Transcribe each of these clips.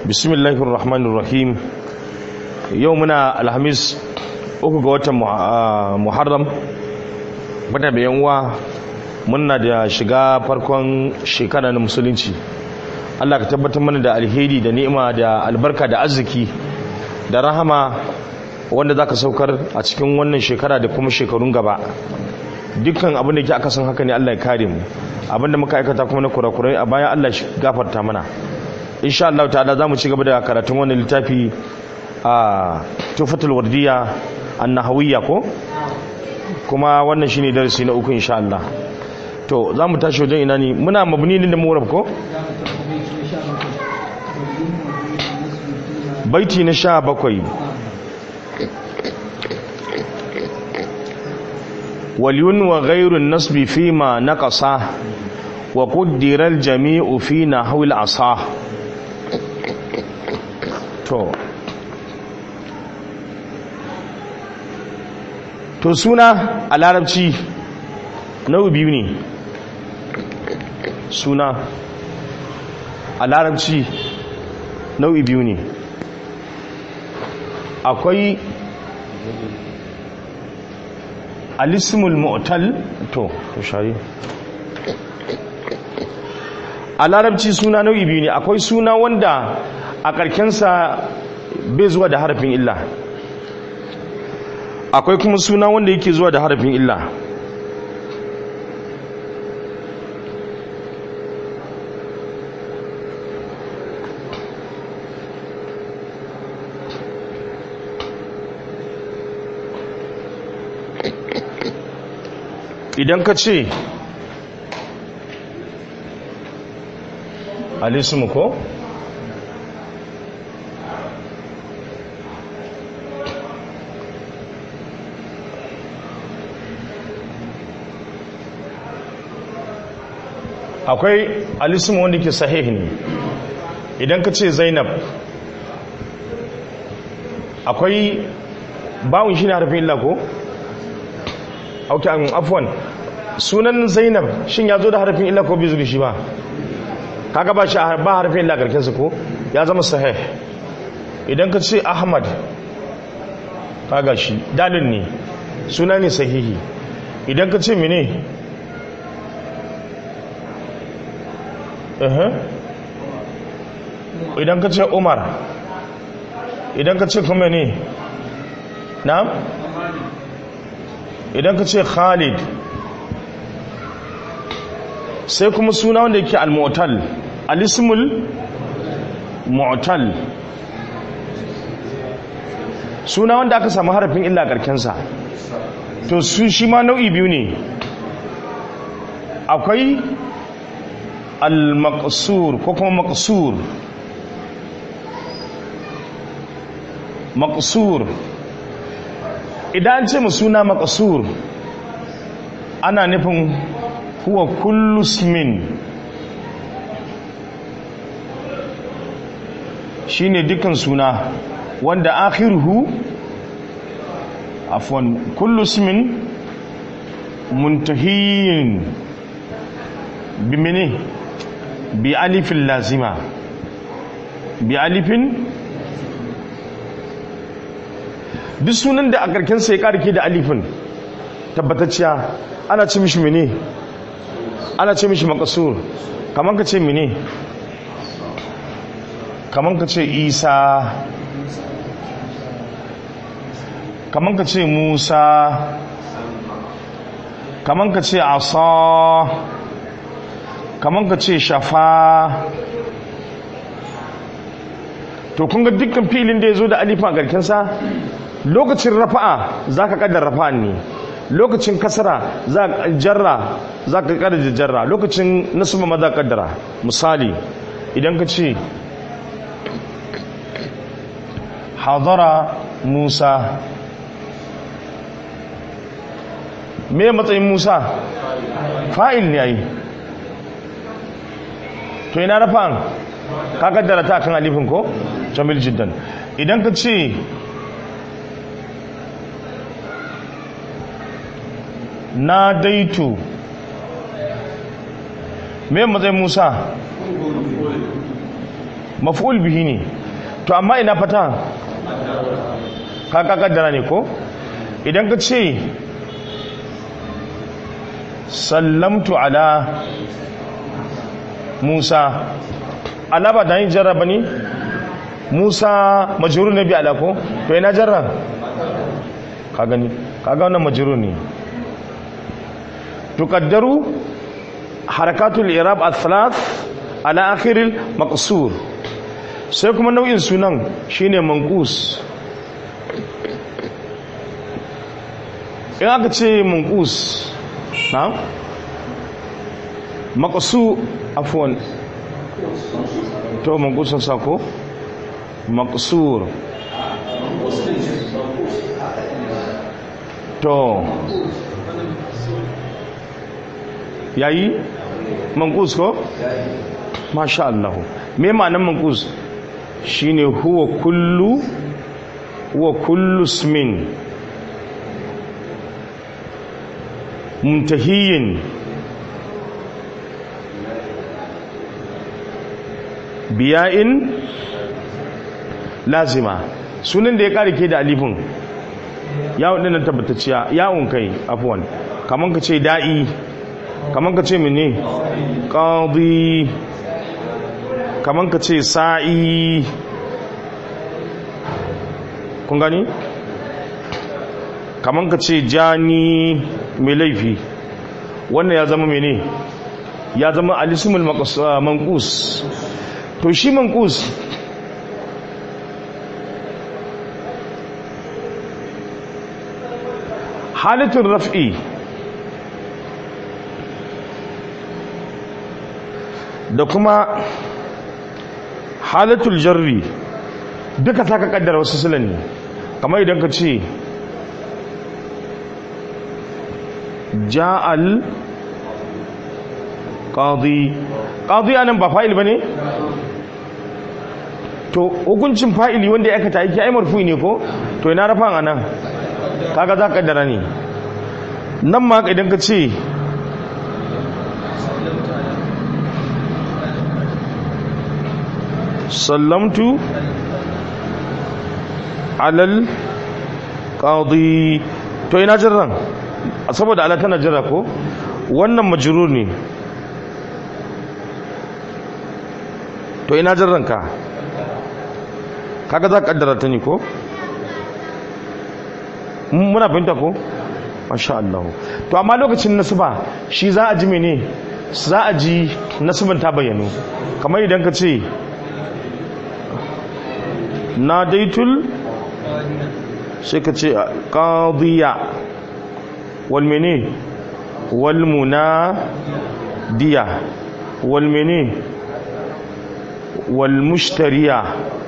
bismillahir rahmanir rahim yau muna alhamis uku ga watan muharram bada da yanwa muna da shiga farkon shekara na musulunci Allah ka tabbatar mana da alheri da ni'ima da albarka da arziki da rahama wanda zaka saukar a cikin wannan shekara da kuma shekarun gaba dukkan abin da ke aka san haka ne Allah ya kare mu abin da muka aikata kuma na kurakurai a baya Allah shi gafarta mana insha Allah ta'ala zamu ci gaba da karatun wannan littafi a tufatul wardiya annahawiyya ko kuma wannan shine darasi na uku insha Allah to zamu tashi wajen ina ne muna mabni ne da murab ko baiti na sha bakwai waliyun wa ghairun nasbi fima naqasa wa qaddara al-jami'u fi nahwi al-asa to to suna a larabci nau'i biyu ne suna a larabci nau'i biyu ne akwai alismul mu'tal to to shari a larabci suna nau'i biyu ne akwai suna wanda a karkensa bai zuwa da harafin illa akwai kuma suna wanda yake zuwa da harafin illa idan ka ce alismu ko akwai alismu wanda ke sahihi ne idan ka ce zainab akwai bawun shi ne harfin illa ko? auki an afwan sunan zainab shin ya zo da harfin illa ko bai zuwa shi ba kaga ba shi ba harfin illa karkin su ko ya zama sahih idan ka ce ahmad kaga shi dalin ne suna ne sahihi idan ka ce mene idan ka ce umar idan ka ce kuma ne na idan ka ce khalid sai kuma suna wanda yake al-mu'tal al-ismul mu'tal suna wanda aka samu harafin illa karkensa to su shi ma nau'i biyu ne akwai al-maqsur ko kuma maqsur maqsur idan ce mu suna makasur ana nufin huwa kullu smin shine dukkan suna wanda akhiruhu afwan kullu smin muntahiyin bi mene bi alifin lazima bi alifin duk sunan da a karkensa ya karke da alifin tabbatacciya ana ce mishi mene ana ce mishi makasur kamar ka ce mene kamar ka ce isa kamar ka ce musa kamar ka ce asa kamar ka ce shafa to kun ga dukkan filin da ya zo da alifin a garkensa lokacin rafa'a za ka kaddar rafa'an ne lokacin kasara za ka jarra za ka kaddar jarra lokacin nasuba ma za ka kaddara misali idan ka ce hadara musa me matsayin musa fa'il ne ai to ina rafa'an ka kaddara ta kan alifin ko jamil jiddan idan ka ce na daitu me matsayin musa maf'ul bihi ne to amma ina fata ka kaddara ne ko idan ka ce sallamtu ala musa ala ba da yin jarraba ne musa majuru na biya ko to ina jarra ka gani ka ga wannan majuru ne tukaddaru harakatul irab al-thalath ala akhiril maqsur sai kuma nau'in sunan shine manqus in aka ce manqus na maqsu afwan to manqusun sako maqsur to yayi manqus ko masha Allah me ma'anar manqus shine huwa kullu huwa kullu ismin muntahiyin biya'in lazima sunan da ya kare ke da alifin yawon ɗinan tabbatacciya yawon kai afuwan kamar ka ce da'i kamar ka ce mene ƙaudi kamar ka ce sa'i kun gani kamar ka ce jani mai laifi wannan ya zama mene ya zama alisumul mankus to shi mankus halittar raf'i da kuma halatul jarri duka ta ka kaddara wasu silan ne kamar idan ka ce ja'al qadi qadi anan ba fa'il bane to hukuncin fa'ili wanda ya aikata yake ai marfu ne ko to ina rafan anan kaga za ka kaddara ne nan ma idan ka ce sallamtu alal qadi to ina jirran saboda ala tana jira ko wannan majrur ne to ina jirran ka kaga za ka kaddara ta ne ko muna fahimta ko masha Allah to amma lokacin nasuba shi za a ji mene za a ji nasuban ta bayyano kamar idan ka ce nadaitul sai ka ce qadiya wal mene wal munadiya wal mene wal mushtariya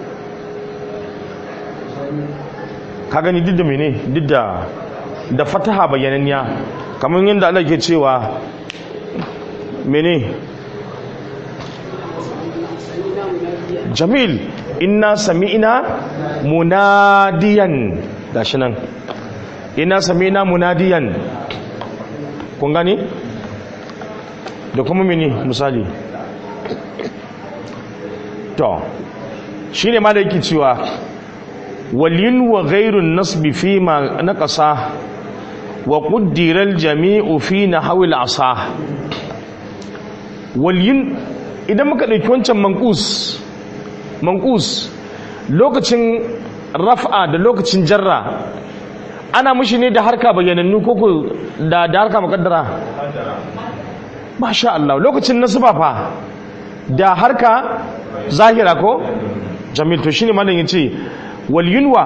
ka gani duk da mene duk da da fataha bayyananniya kamar yadda Allah ke cewa mene jamil inna sami'na munadiyan gashi nan inna sami'na munadiyan kun gani da kuma mene misali to shine ma da yake cewa walin wa ghairun nasbi fi ma naqasa wa qaddara al-jami'u fi nahwi al-asa walin idan muka dauki wancan manqus manqus lokacin raf'a da lokacin jarra ana mushi ne da harka bayyanannu ko da da harka muqaddara masha Allah lokacin nasba fa da harka zahira ko jamil to shine malamin yace wal yunwa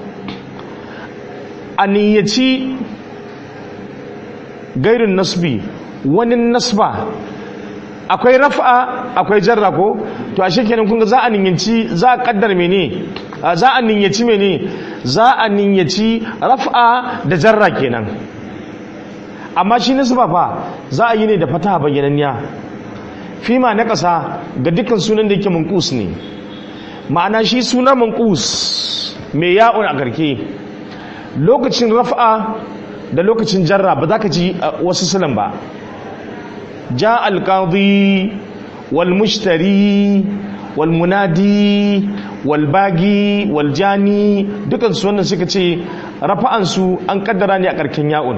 aniyaci gairin nasbi wani nasba akwai raf'a akwai jarra ko to a shekenan kun ga za a ninyaci za a kaddar mene za a ninyaci mene za a ninyaci raf'a da jarra kenan amma shi nasba fa za a yi ne da fata bayyananniya fima na ƙasa ga dukkan sunan da yake mankus ne ma'ana shi suna mankus mai ya'un a karke lokacin raf'a da lokacin jarra ba za ka ji wasu sulan ba ja alƙadi wal mushtari wal munadi wal bagi wal jani dukan su wannan suka ce rafa'an su an kaddara ne a karkin ya'un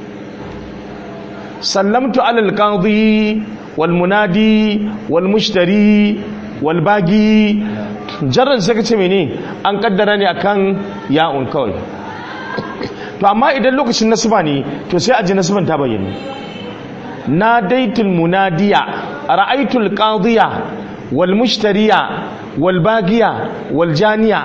sallamtu alal qadi wal munadi wal mushtari wal bagi jarran suka ce mene an kaddara ne akan ya'un kawai to amma idan lokacin nasuba ne to sai a ji nasuban ta bayyana nadaitul munadiya ra'aitul qadiya wal mushtariya wal bagiya wal janiya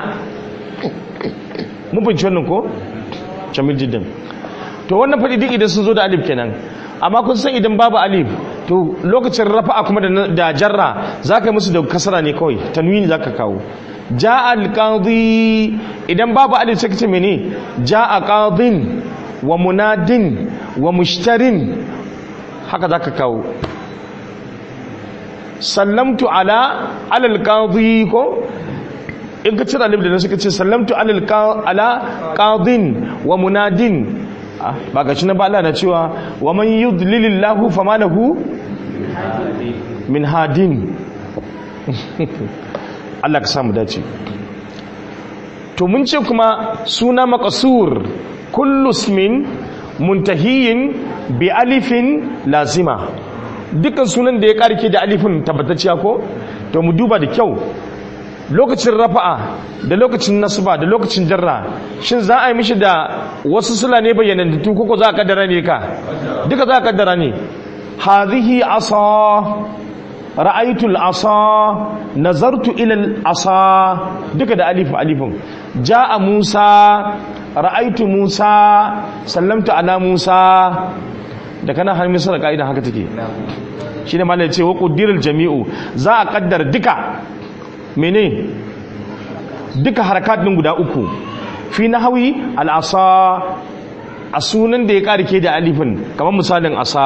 mun bince wannan ko jamil jiddan to wannan fadi duk idan sun zo da alif kenan amma kun san idan babu alif to lokacin rafa'a kuma da jarra zaka yi musu da kasara ne kawai tanwini zaka kawo ja'a al-qadi idan babu alif sai kace mene ja'a qadin wa munadin wa mushtarin haka zaka kawo sallamtu ala alal qadi ko in ka cire alif da suka ce sallamtu alal ala qadin wa munadin ba ga shi na ba Allah na cewa wa man yudlilillahu fama lahu min hadin Allah ka samu dace to mun ce kuma suna maqsur kullu ismin muntahiyin bi alifin lazima dukkan sunan da ya karke da alifin tabbatacciya ko to mu duba da kyau lokacin rafa'a da lokacin nasba da lokacin jarra shin za a yi mishi da wasu sula ne bayyanantu koko za a kaddara ne ka duka za a kaddara ne hadhihi asa ra'aytul asa nazartu ila asa duka da alif alifin jaa musa ra'aytu musa sallamtu ala musa da kana har misal kaidan haka take shine malai ce wa quddirul jami'u za a kaddara duka mene duka harakat din guda uku fi nahwi al-asa a sunan da ya karike da alifin kamar misalin asa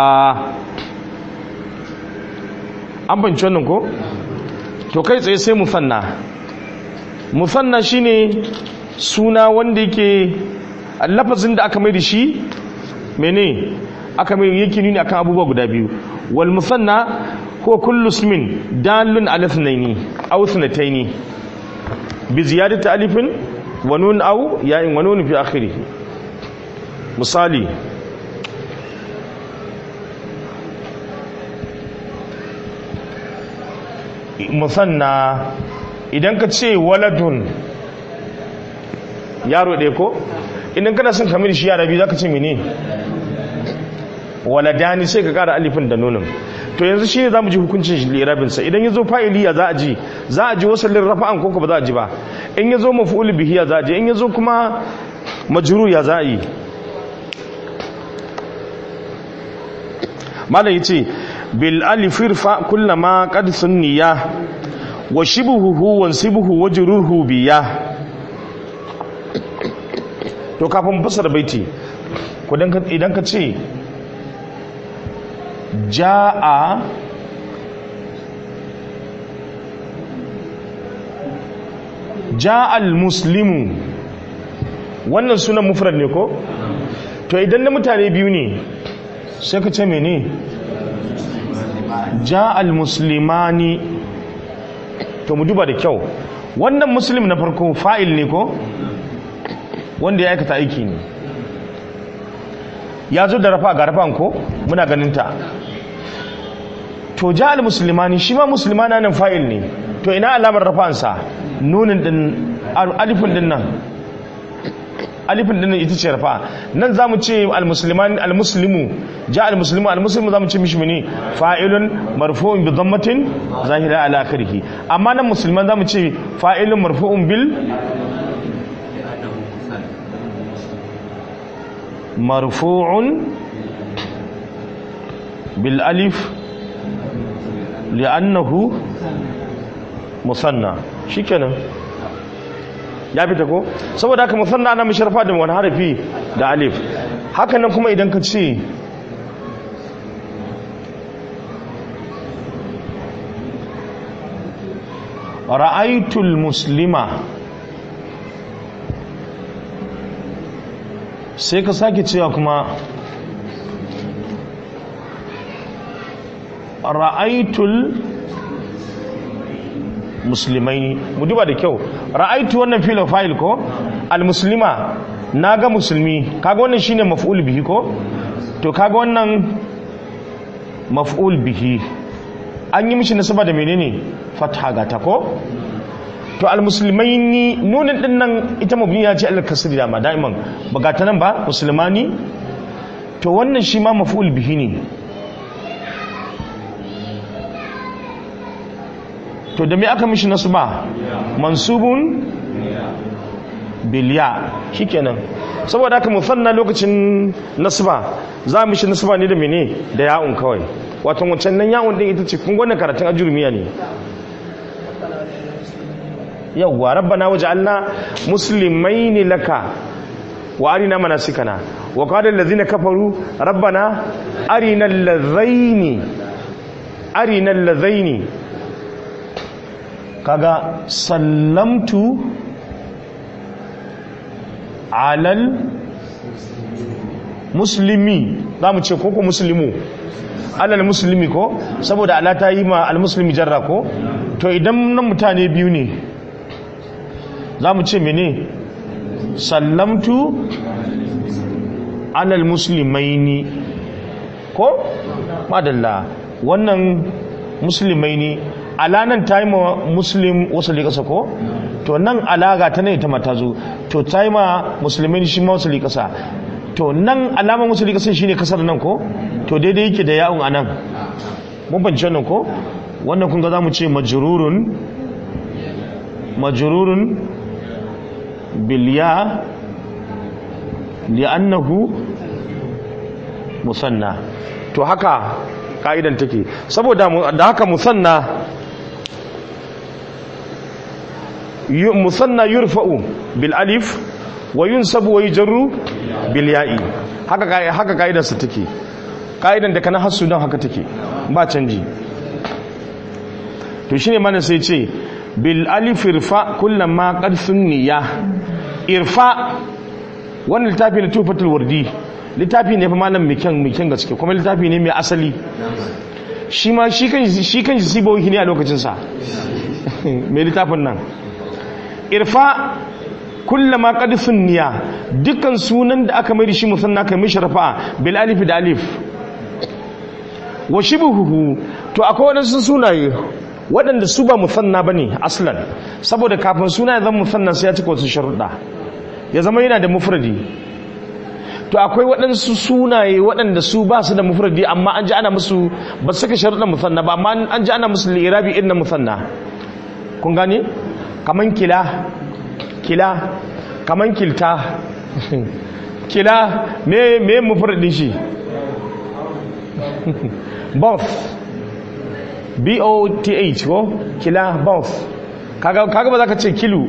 an banci wannan ko to kai tsaye sai musanna musanna shine suna wanda yake lafazin da aka mai da shi mene aka mai yake nuni akan abubuwa guda biyu wal musanna ko kullu ismin dalun ala ithnaini aw ithnataini bi ziyadati alifin wa nun aw ya'in wa nun fi akhirih misali musanna idan ka ce waladun yaro ɗaya ko idan kana son kamar shi yara biyu za ka ce mene waladani sai ka kara alifin da nunin to yanzu shi ne za mu ji hukuncin lirabinsa idan ya zo fa'iliya za a ji za a ji wasu rafa'an ko ba za a ji ba in ya zo mafi'ul bihiya za a ji in ya zo kuma majuru ya za a yi malam ya ce bil alifir fa kullama qad sunniya wa shibhuhu wa sibhu wa juruhu biya to kafin fasara baiti idan ka ce ja'a ja'al muslimu wannan sunan mufrad ne ko to idan na mutane biyu ne sai ka ce mene ja'al muslimani to mu duba da kyau wannan muslim na farko fa'il ne ko wanda ya aikata aiki ne ya zo da rafa ga rafan ko muna ganinta to ja'al muslimani shi ma muslimana nan fa'il ne to ina alamar rafansa nunin din alifin din nan alifin din ita ce rafa nan zamu ce almusliman almuslimu ja almuslimu almuslimu zamu ce mishi mene fa'ilun marfu'un bi dhammatin zahira ala akhirih amma nan musliman zamu ce fa'ilun marfu'un bil marfu'un bil alif li'annahu musanna shikenan ya fita ko saboda haka musanna ana musharfa da wani harafi da alif haka nan kuma idan ka ce ra'aitul muslima sai ka sake cewa kuma ra'aitul muslimaini mu duba da kyau ra'aitu wannan fil fa'il ko al-muslima naga musulmi kaga wannan shine maf'ul bihi ko to kaga wannan maf'ul bihi an yi mishi nasaba da menene fatha ga ta ko to al-muslimaini nunin din nan ita mabniya ce al-kasri da ma da'iman ba ga ta nan ba musulmani to wannan shi ma maf'ul bihi ne to da me aka mishi nasu ba mansubun biliya shikenan saboda haka musanna lokacin nasba za mu shi nasba ne da mene da ya'un kawai wato wancan nan ya'un din ita ce kun gwanna karatun ajurmiya ne yawwa rabbana waj'alna muslimaini laka wa arina manasikana wa qala allazina kafaru rabbana arina allazaini arina allazaini kaga sallamtu alal muslimi za mu ce koko muslimu alal muslimi ko saboda ala ta yi ma almuslimi jarra ko to idan nan mutane biyu ne za mu ce mene sallamtu alal muslimaini ko madalla wannan muslimaini alanan ta yi ma muslim wasu ƙasa ko to nan alaga ta ne ta mata zo to ta yi ma musulmi shi ma wasu ƙasa to nan alamar wasu ƙasa shi ne kasar nan ko to daidai yake da yawon a nan mun banci wannan ko wannan kun ga za mu ce majururun majururun biliya li'annahu musanna to haka ka'idan take saboda da haka musanna musanna yurfa'u bil alif wa yunsabu wa yujru bil ya'i haka haka kaidar sa take kaidan da kana hasu dan haka take ba canji to shine mana sai ce bil alif irfa kullama qad sunniya irfa wannan littafi na tufatul wardi littafi ne fa malam mikin mikin gaske kuma littafi ne mai asali shi ma shi kan shi kan sibohi ne a lokacin sa mai littafin nan irfa kullama qad sunniya dukkan sunan da aka mai da shi musanna kai mishi rafa bil alif da alif wa shibhuhu to akwai wadansu sunaye waɗanda su ba musanna bane aslan saboda kafin suna ya zama musanna sai ya cika wasu sharuɗa ya zama yana da mufradi to akwai waɗansu sunaye waɗanda su ba su da mufradi amma an ji ana musu ba su saka sharuɗan musanna ba amma an ji ana musu lirabi irin na musanna kun gane kaman kila kila kaman kilta kila me me mufradin shi both b o t h ko kila both kaga kaga ba za ka ce kilu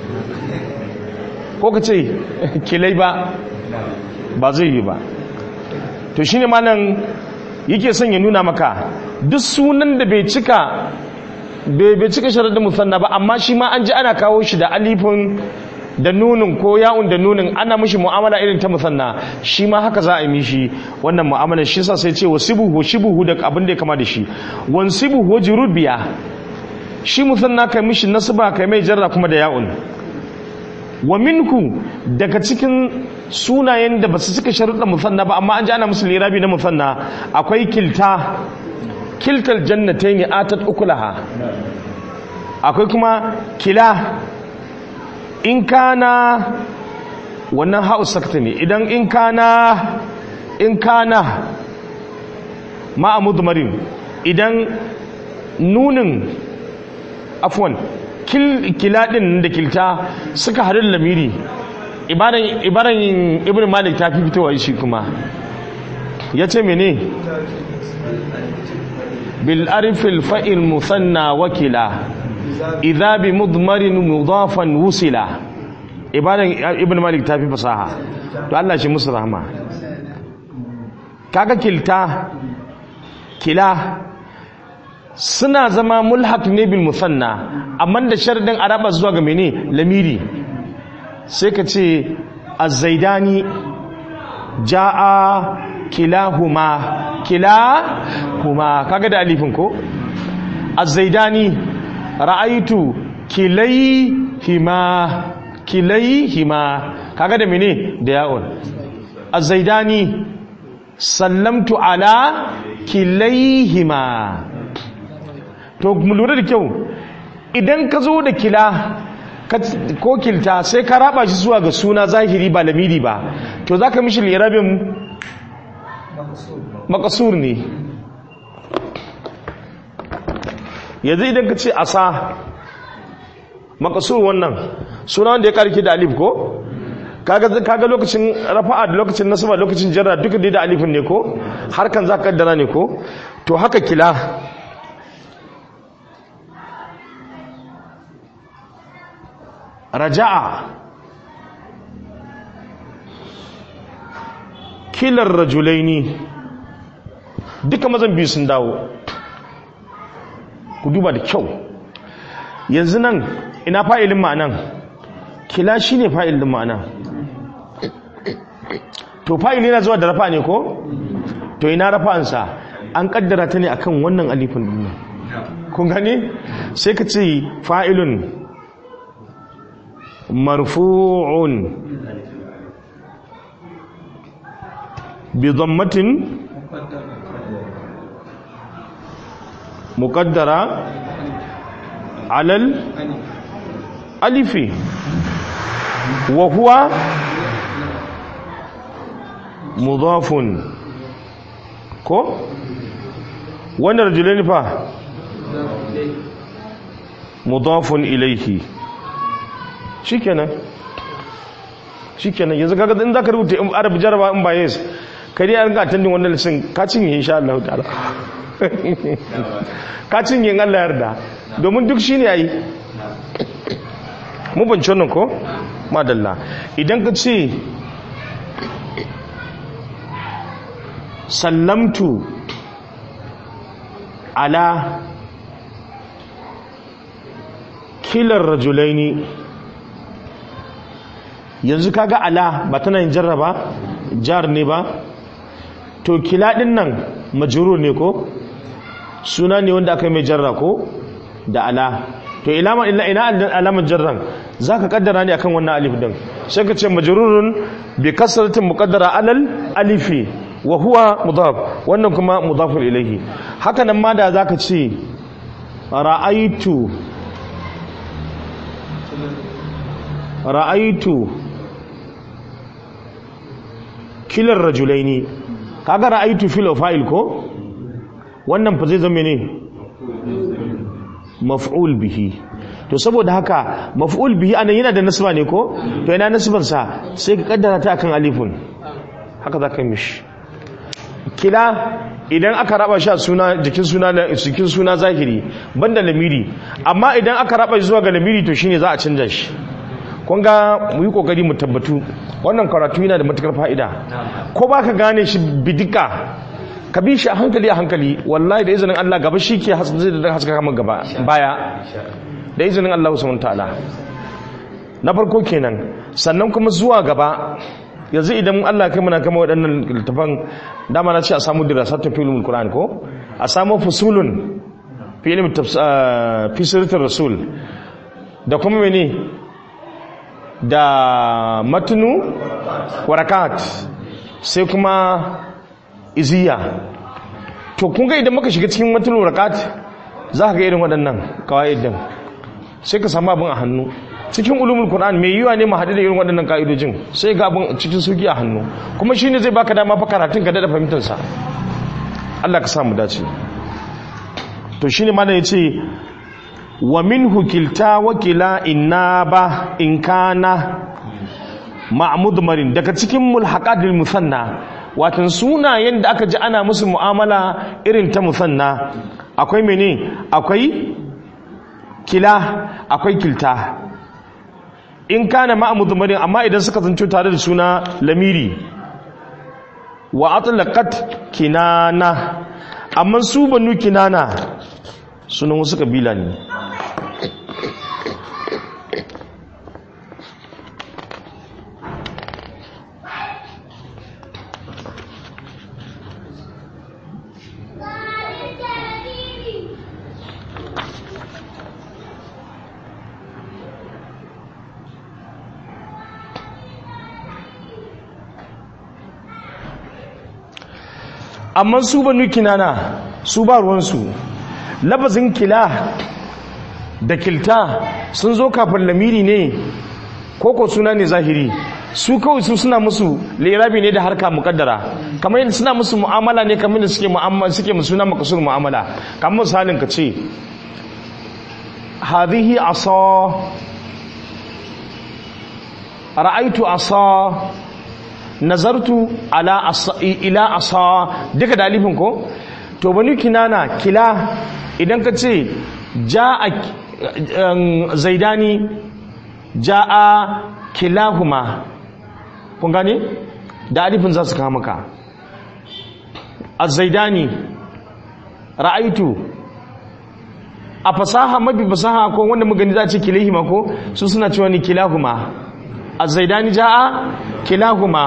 ko ka ce kilai ba ba zai yi ba to shine malam yake son ya nuna maka duk sunan da bai cika bai cika sharadin musanna ba amma shi ma an ji ana kawo shi da alifin da nunin ko ya'un da nunin ana mishi mu'amala irin ta musanna shi ma haka za a yi mishi wannan mu'amala shi sa sai ce wasibuhu shibuhu da abin da ya kama da shi wansibuhu jurubiya shi musanna kai mishi nasba kai mai jarra kuma da ya'un wa minhu daga cikin sunayen da basu cika sharuɗa musanna ba amma an ji ana musu lirabi na musanna akwai kilta kiltal jannatayn atat ukulaha akwai kuma kila in kana wannan ha'u sakta ne idan in kana in kana ma'a mudmarin idan nunin afwan kila din da kilta suka harin lamiri ibaran ibn malik ta fi fitowa shi kuma ya ce mene bil arifil fa'il musanna wakila idha bi mudmarin mudafan wusila ibadan ibn malik ta fi fasaha to Allah shi musu rahama kaga kilta kila suna zama mulhaq ne bil musanna amma da sharadin araba zuwa ga mene lamiri sai ka ce az-zaidani jaa kilahuma kilahuma kaga da alifin ko az-zaidani ra'aitu kilayhima kilayhima kaga da mene da ya'un az-zaidani sallamtu ala kilayhima to mu lura da kyau idan ka zo da kila ko kilta sai ka raba shi zuwa ga suna zahiri ba lamiri ba to za ka mishi lirabin makasur ne yanzu idan ka ce asa makasur wannan suna wanda ya karki da alif ko kaga lokacin rafa'a da lokacin nasaba lokacin jarra duka dai da alifin ne ko harkan za ka kaddara ne ko to haka kila raja'a kilar rajulaini duka mazan biyu sun dawo ku duba da kyau yanzu nan ina fa'ilin ma'anan kila shi ne fa'ilin ma'anan to fa'ili na zuwa da rafa ne ko to ina rafa'ansa an kaddara ta ne akan wannan alifin duniya kun gani sai ka ce fa'ilun مرفوع بضمة مقدرة على الألف وهو مضاف كو وانا رجلين فا مضاف إليه shikenan shikenan yanzu kaga in zaka rubuta in arabi jaraba in ba yes kai dai an ga attending wannan lesson ka cinye insha Allah ta'ala ka cinye in Allah yarda domin duk shine yayi mu bance wannan ko madalla idan ka ce sallamtu ala kilar rajulaini yanzu kaga ala ba tana yin jarraba jar ne ba to kila din nan majrur ne ko suna ne wanda aka yi mai jarra ko da ala to ilama illa ina alamar jarran zaka kaddara ne akan wannan alif din sai ka ce majrurun bi kasratin muqaddara alal alifi wa huwa mudaf wannan kuma mudafun ilayhi haka nan ma da zaka ce ra'aitu ra'aitu kilar rajulaini kaga ra'aitu fil fa'il ko wannan fa zai zama ne maf'ul bihi to saboda haka maf'ul bihi anan yana da nasba ne ko to ina nasban sa sai ka kaddara ta akan alifun haka zaka mishi kila idan aka raba shi suna jikin suna jikin suna zahiri banda lamiri amma idan aka raba shi zuwa ga lamiri to shine za a canja shi kun ga mu yi kokari mu tabbatu wannan karatu yana da matukar fa'ida ko ba ka gane shi bidika ka bi shi a hankali a hankali wallahi da izinin Allah gaba shi ke zai da haska kama gaba baya da izinin Allah subhanahu ta'ala na farko kenan sannan kuma zuwa gaba yanzu idan Allah kai muna kama waɗannan littafan dama na ce a samu dirasatun filmul Qur'an ko a samu fusulun fi ilmi fi sirrin rasul da kuma mene da matnu warakat sai kuma iziya to kun ga idan muka shiga cikin matnu warakat za ka ga irin waɗannan kawai din sai ka samu abin a hannu cikin ulumul qur'an mai yiwa ne mu haɗu da irin waɗannan ka'idojin sai ga abin cikin sauki a hannu kuma shine zai baka dama fa karatun ka da fahimtar sa Allah ka samu dace to shine ma yace wa minhu kilta wa kila innaba in kana ma'mud marin daga cikin mulhaqatil musanna watan sunayen da aka ji ana musu mu'amala irin ta musanna akwai mene akwai kila akwai kilta in kana ma'mud marin amma idan suka zanto tare da suna lamiri wa atlaqat kinana amma su banu kinana sunan wasu kabila ne amma su banu kinana su ba ruwansu labazin kila da kilta sun zo kafin lamiri ne koko suna ne zahiri su kawai su suna musu lirabi ne da harka mukaddara kamar yadda suna musu mu'amala ne kamar da suke mu'amala suke musu suna makasur mu'amala kamar misalin ka ce hadhihi asa ra'aitu asa nazartu ala asa ila asa duka da alifin ko to bani kinana kila idan ka ce ja'a zaidani ja'a kilahuma kun gane da alifin za su kawo maka az-zaidani ra'aitu a fasaha mabi fasaha ko wanda muka gani za a ce kilahima ko su suna cewa ni kilahuma az-zaidani ja'a kilahuma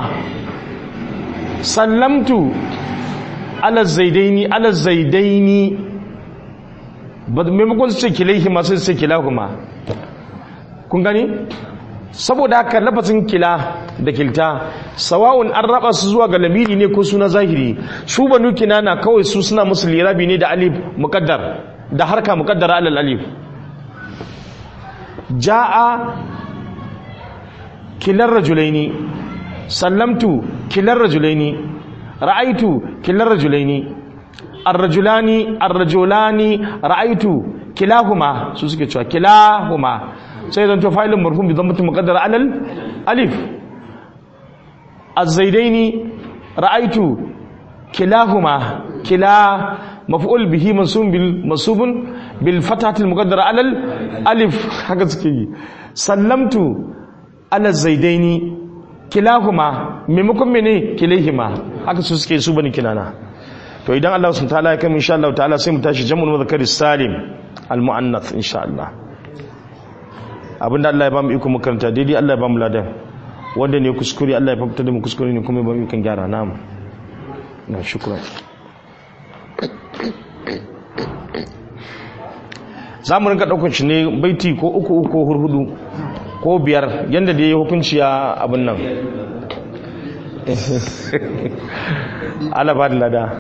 sallamtu ala zaidaini ala zaidaini maimakon su ce kilahima sai su ce kilahuma kun gani saboda haka lafazin kila da kilta sawa'un an raba su zuwa ga lamiri ne ko suna zahiri su banu kinana kawai su suna musu lirabi ne da alif muqaddar da harka muqaddara alal alif jaa kilar rajulaini sallamtu kilar rajulaini ra'aitu kilar rajulaini ar-rajulani ar-rajulani ra'aitu kilahuma su suke cewa kilahuma sai zanto fa'ilin marhum bi dhammatin muqaddara alal alif az-zaidaini ra'aitu kilahuma kila maf'ul bihi mansubun bil mansubun bil fatahati al-muqaddara alal alif haka suke yi sallamtu ala zaidaini kilahuma maimakon mene kilaihima haka su suke su bani kinana to idan Allah subhanahu wa ta'ala ya kai insha Allah ta'ala sai mu tashi jam'ul mudhakkar salim al-mu'annath insha Allah abinda Allah ya ba mu iko makaranta daidai Allah ya ba mu ladan wanda ne kuskure Allah ya fafta da mu kuskure ne kuma ya ba mu ikon gyara namu na shukran za mu rinka ɗaukar shi ne baiti ko uku uku ko hurhudu ko biyar yadda da ya yi hukunci a abin nan Allah ba da lada